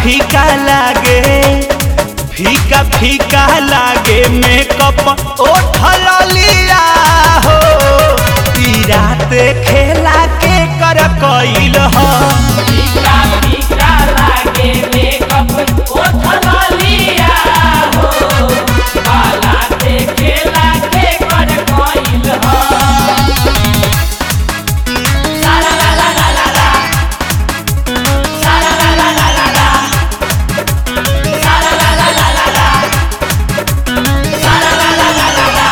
फीका लागे फीका फीका लागे मेकअप ओठल लिया हो ई रात खेला के कर कइल हो फीका फीका लागे मेकअप ओठला लिया हो काला देखे लागे कर कोइल हो सारा ला ला ला ला ला सारा ला ला ला ला ला सारा ला ला ला ला ला सारा ला ला ला ला ला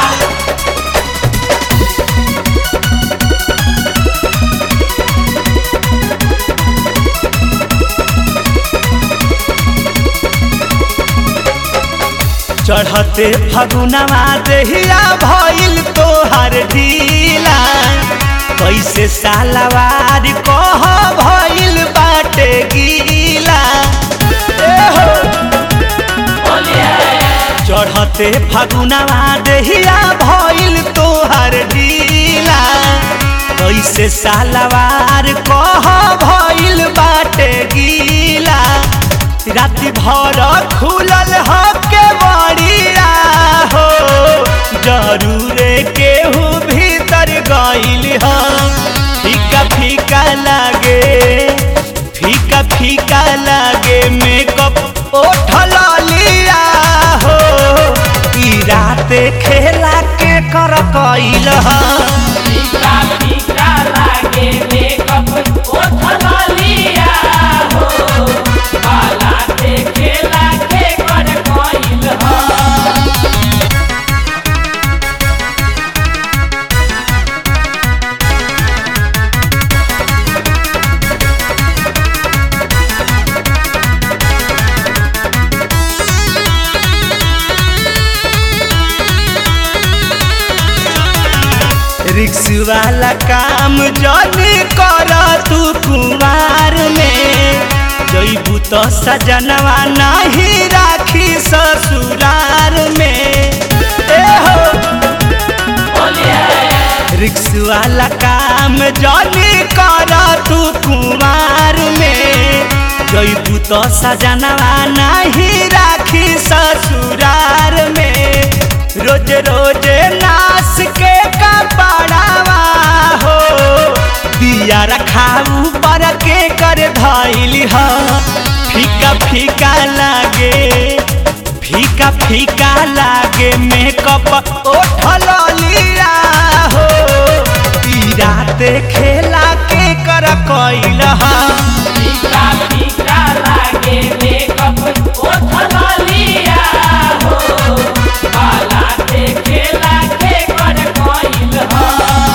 चढ़ते फगुनवा देहिया भइल तोहर ढीला कैसे सालवार कह भइल बाटे गीला ए हो चढ़ते फगुनवा देहिया भइल तोहर ढीला कैसे सालवार कह भइल बाटे गीला राति भर खुलल ह के बड़िया हो जरूरे केहू भीतर गइल ह फीका फीका लागे फीका फीका लागे मेकअप ओठल लिया हो ई रात खेला के कर कइल ह फीका फीका लागे मेकअप ओठला लिया हो काला देखे लागे कर कोइल हो रिक्स वाला काम जनी कर तू कुमार में जैबू तो सजनवा नहीं राखी ससुरार में ए हो रिक्स वाला काम जनी कर तू कुमार में जैबू तो सजनवा नहीं राखी ससुरार में रोज रोज नास के कपड़ावा हो दिया रखाऊ पर के कर धैली ह फीका फीका लागे फीका फीका लागे मेकअप ओठल लिया हो ई रात खेला के कर कइल ह फीका फीका लागे मेकअप ओठला लिया हो काला देखे लागे कर कोइल हो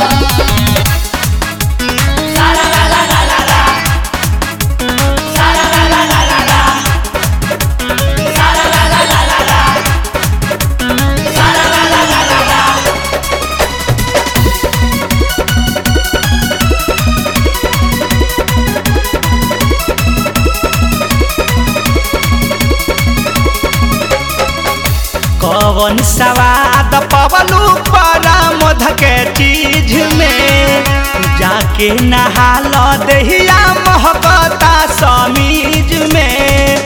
सारा ला ला ला ला ला सारा ला ला ला ला ला सारा ला ला ला ला ला सारा ला ला ला ला ला कवन सवाद पवलू परा मध के चीज में जाके नहाल दहिया महकता समीज में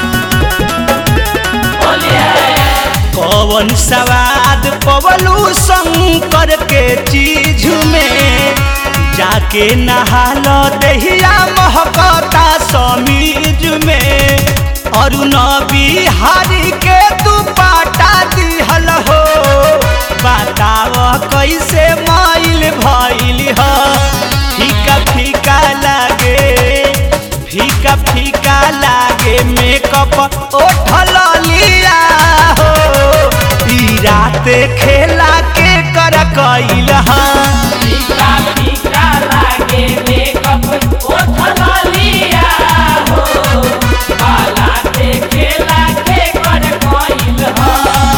कवन सवाद पवलू शंकर के चीज में जाके नहाल दहिया महकता समीज में अरुण बिहारी के तू पाटा दिहल हो बताव कैसे माइल भइल ह फीका फीका लागे फीका फीका लागे मेकअप ओठल लिया हो ई रात खेला के कर कइल ह फीका फीका लागे मेकअप ओठला लिया हो काला देखे लागे कर कोइल हो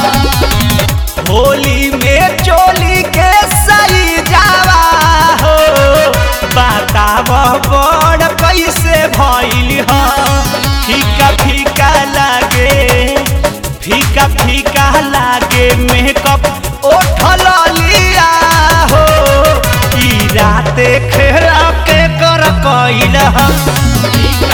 होली में चोली के सही जावा हो बताव बड़ कैसे भइल ह फीका फीका लागे फीका फीका लागे मेकअप ओठल लिया हो ई रात खेला के कर कइल ह फीका